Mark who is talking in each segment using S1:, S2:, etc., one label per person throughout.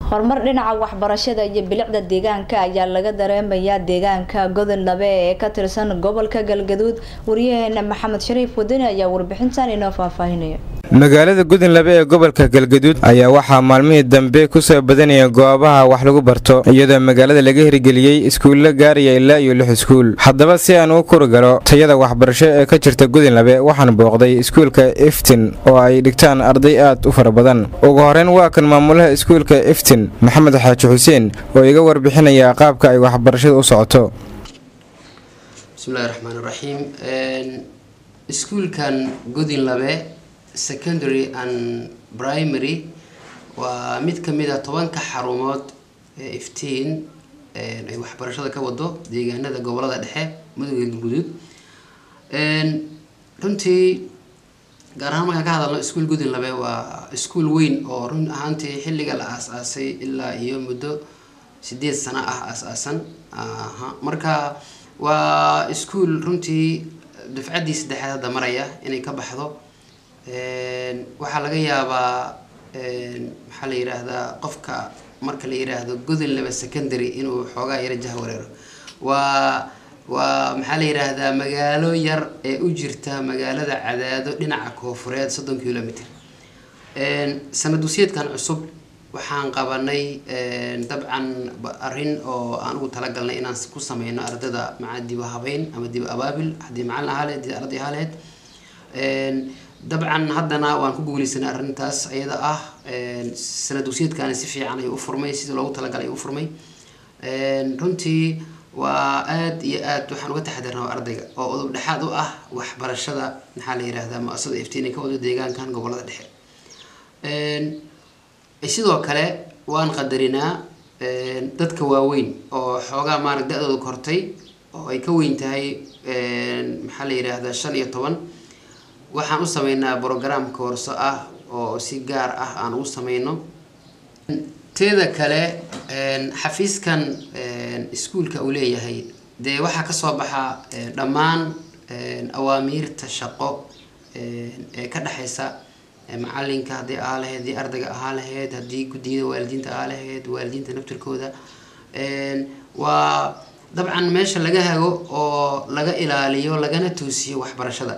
S1: horumar dhinaca waxbarashada iyo bilicda deegaanka ayaa laga dareemayaa deegaanka godon labe ee ka tirsan gobolka galgaduud wariyaheena maxamed shariif wadani ayaa warbixintan inoo faahfaahinaya
S2: magaalada gudunlabe ee gobolka galgaduud ayaa waxaa maalmihii dambe kusoo badanaya goobaha wax lagu barto iyadoo magaalada laga hirgeliyey iskuulla gaaraya ilaa iyo lix iskuul haddaba si aan u kurgalo tayada waxbarasho ee ka jirta gudunlabe waxaan booqday iskuulka iftin oo ay dhigtaan arday aad u fara badan ugu horeyn waa kan maamulaha iskuulka iftin maxamed xaaji xuseen oo iga warbixinaya qaabka ay waxbarashada u socoto
S3: bismillahi raxmaan raxiim iskuulkan godinlabe secondary and primary waa mid kamid a tobanka xarumood ee iftiin ay waxbarashada ka wado deegaanada gobolada dhexe mudugga galguduud runtii gaar ahaan markaan ka hadalno iskuol gudinlabe waa iskuol weyn oo run ahaantii xilliga la aas-aasay ilaa iyo muddo sideed sano ah aas-aasan marka waa iskuol runtii dufcaddii saddexaad hadda maraya inay ka baxdo waxaa laga yaabaa maxaa la yiraahdaa qofka marka la yiraahdo godinlaba secondary inuu xoogaa yaro jah wareero waa waa maxaa la yiraahdaa magaalo yar ee u jirta magaalada cadaado dhinaca koofureed soddon kilomitr sanad dusyeedkan cusub waxaan qabanay dabcan arrin oo aan ugu talagalnay inaan ku sameyno ardada maca dibo habeyn ama dibo abaabil haddii macalin ahaa lehed haddii arday ahaa lehed dabcan haddana waan ku guuleysanay arrintaas iyada ah sanad dugsiyeedkaani si fiican ayuu u furmay sidii loogu talagalay ayuu u furmay runtii waa aada iyo aad waxaan uga taxadirnaa ardayga oo udub dhexaad u ah waxbarashada maxaa la yirahdaa mu-asada iftiini ka wado deegaankan gobolada dhexe sidoo kale waan qadarinaa dadka waaweyn oo xoogaa maarag da-dooda kortay oo ay ka weyn tahay maxaa la yiraahdaa shan iyo toban waxaan u sameynaa brogram koorso ah oo si gaar ah aan ugu sameyno teeda kale xafiiskan iskuulka uu leeyahay dee waxaa kasoo baxa dhammaan awaamiirta shaqo ee ka dhexeysa macalinka haddii ahaa lahayd haddii ardayga ahaa lahayd haddii guddiyada waalidiinta ahaa lahayd waalidiinta naftirkooda waa dabcan meesha laga hago oo laga ilaaliyo lagana toosiyo waxbarashada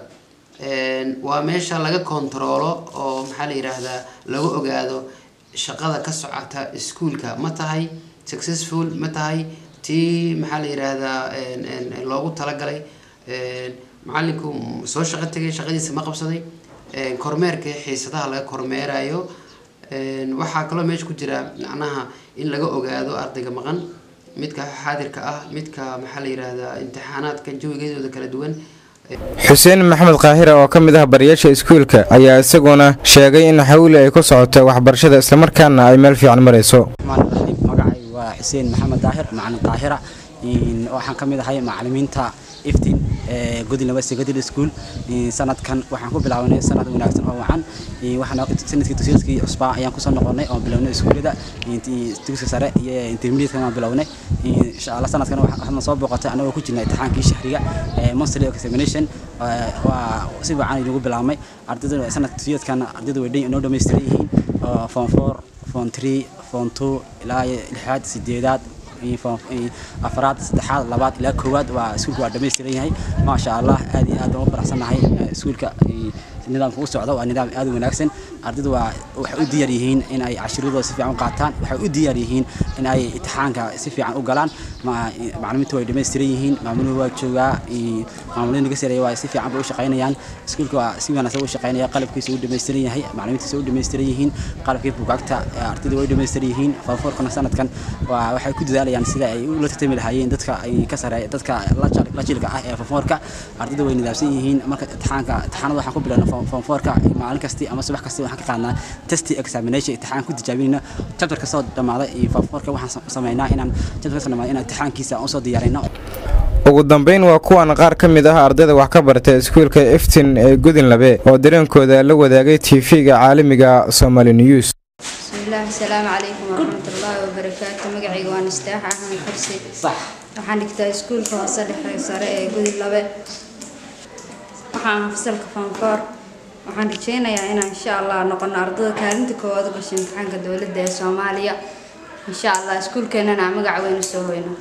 S3: waa meesha laga kontaroolo oo maxaa la yiraahdaa lagu ogaado shaqada ka socota iskuolka ma tahay successful ma tahay tii maxaa la yiraahdaa loogu talagalay macalinku soo shaqo tegay shaqadiisa ma qabsaday kormeerka xiisadaha laga kormeerayo waxaa kaloo meesha ku jira macnaha in laga ogaado ardayga maqan midka xaadirka ah midka maxaa la yiraahdaa imtixaanaadka jawigeedooda kala duwan
S2: xuseen maxamed kaahira oo ka mid ah barayaasha iskuulka ayaa isaguna sheegay in xawli ay ku socoto waxbarashada islamarkaana ay meel fiican marayso
S4: magacay waa xuseen maxamed daahir macalin kaahira waxaan ka mid ahay macalimiinta iftin godinlaba secondary school sanadkan waxaan ku bilaabanay sanad wanaagsan oo wacan sanadkii dugsiyeedkii cusbaa ayaan kusoo noqonay oo bilownay iskuullada dugsiga sare iyo intermediate aan bilownay insha allah sanadkan waxaan soo booqatay anagoo ku jirna imtixaankii shahriga monthly examination waa si wacan inagu bilaabmay ardayda sanadka dugsiyeedkan ardayda way inoo dhammaystiran yihiin form four form three form two ilaa lixaad sideedaad afraad saddexaad labaad ilaa koowaad waa iskuulka waa dhammaystiran yahay maasha allah aad iyo aad baan u faraxsannahay iskuulka nidaamka u socda waa nidaam aad u wanaagsan ardaydu waa waxay u diyaar yihiin in ay cashiradooda si fiican u qaataan waxay u diyaar yihiin in ay imtixaanka si fiican u galaan macalimiintu way dhammaystiran yihiin maamuluhu waa joogaa maamuliin naga sareeya waa si fiican bay u shaqaynayaan iskuulka waa si wanaagsan u shaqaynaya qalabkiisa u dhammaystiran yahay macalimiintiisa u dhammaystiran yihiin qalabkii bugaagta ardayda way dhammaystiran yihiin fanfoorkana sanadkan waa waxay ku dadaalayaan sida ay ula tartami lahaayeen dadka ay ka sareeya dadka la jilka ah ee fanfoorka ardayda way nidaamsan yihiin marka imtixaanka imtixaanada waxaan ku bilaabnaa fonfoorka maalin kasti ama subax kasti waxaan ka qaadnaa testi examination imtixaan ku tijaabinayna chapter kasoo dhammaaday iyo fonfoorka waxaan sameynaa inaan chapter kasoo dhammaaday inaan imtixaankiisa aan usoo diyaarino
S2: ugu dambeyn waa kuwan qaar ka mid ah ardayda wax ka barta iskuulka iftin ee gudinlabe oo dareenkooda la wadaagay tv-ga caalamiga somali news
S5: bismillaah asalaamu calaykum waraxmatullaahi wabarakaatu magacayga waa nistaax axmed xursi waxaan dhigtaa iskuulka hoose dhexe sare ee gudinlabe waxaan fasalka fanfoor waxaan rajeynayaa inaan insha allah noqono ardada kaalinta koowaad u gashay imtixaanka dowladda ee soomaaliya insha allah iskuulkeenana magac weyn usoo hoyno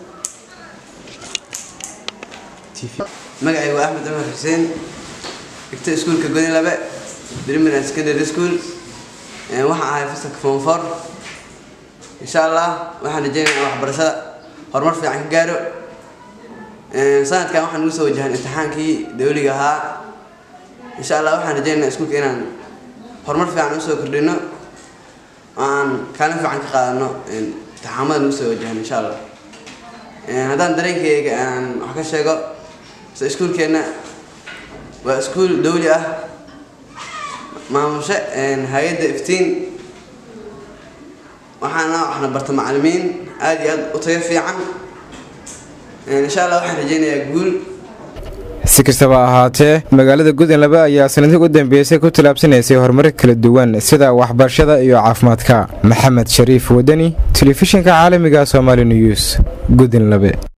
S6: magacaygu waa axmed cumar xuseen dhigta iskuulka godin labe primary and secondary school waxaan ahay fasalka form four insha allah waxaan rajeynayaa waxbarashada horumar fiican ka gaaro sanadkan waxaan ugu soo wajahan imtixaankii dawliga ahaa insha allah waxaan rajeynayaa iskuulka inaan horumar fiican usoo kordhino oo aan kaalin fiican ka qaadano imtixaamada nagu soo wajahan insha allah haddaan dareenkayga aan wax ka sheego so iskuulkeenna waa iskuul dawli ah maamushe hay-adda iftiin waxaana waxna barta macalimiin aada iyo aada u tayo fiican insha allah waxaan rajeynayaa guul
S2: si kastaba ahaatee magaalada gudinlaba ayaa sanadii u dambeysay ku tallaabsanaysay horumar kala duwan sida waxbarashada iyo caafimaadka maxamed shariif wadani telefishinka caalamiga somaali news gudinlabe